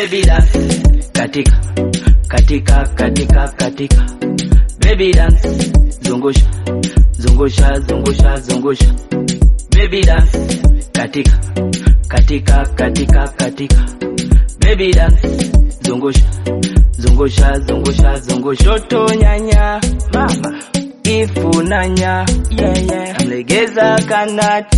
baby dance katika katika katika katika baby dance zungusha zungusha zungusha zungusha baby dance katika katika katika katika baby dance zungusha zungusha zungusha zungusha shoto nyanya mama ifunanya yeah yeah mlegeza kanati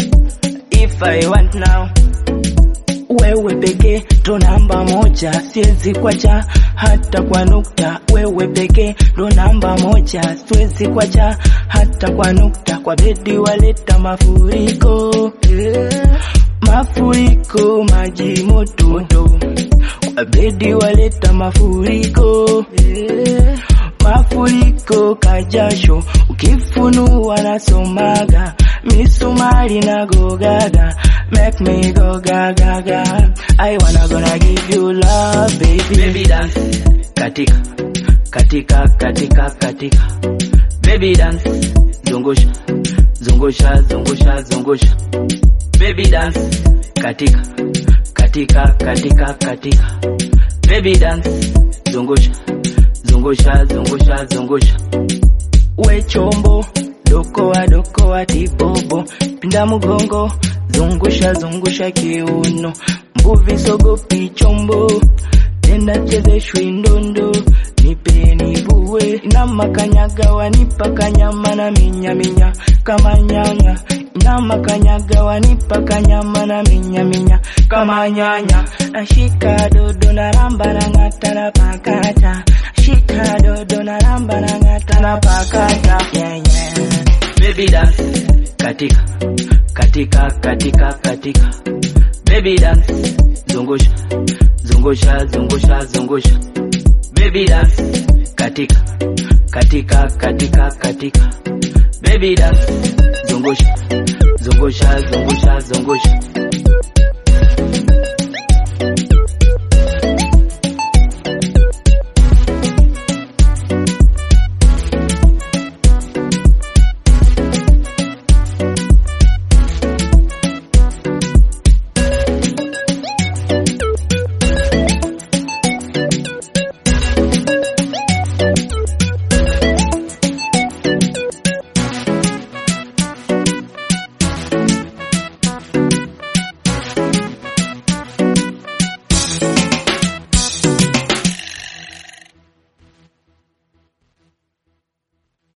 if I want now wewe pekee ndo namba moja, siwezi kwacha hata kwa nukta. Wewe pekee ndo namba moja, siwezi kwacha hata kwa nukta. Kwa bedi waleta mafuriko yeah. mafuriko maji moto moto. Kwa bedi waleta mafuriko yeah. mafuriko kajasho, ukifunua nasomaga misumari na gogaga make me go gaga gaga. I wanna gonna give you love baby. Baby dance katika katika katika katika baby dance zungusha zungusha zungusha zungusha baby dance katika katika katika katika baby dance zungusha zungusha zungusha zungusha we chombo dokoa dokoa tibobo pinda mugongo zungusha zungusha kiuno mbuvi sogopi chombo tena chezeshwi ndondo nipeni buwe inama kanyaga wanipa kanyama na minya minya kama nyanya inama kanyaga wanipa kanyama na minya minya kama nyanya nashika dodo na ramba na ngata na pakata shika dodo na ramba na ngata na pakata yeah, yeah. baby dance katika katika katika katika baby dance zungusha zungusha zungusha zungusha baby dance katika katika katika katika baby dance zungusha zungusha zungusha zungusha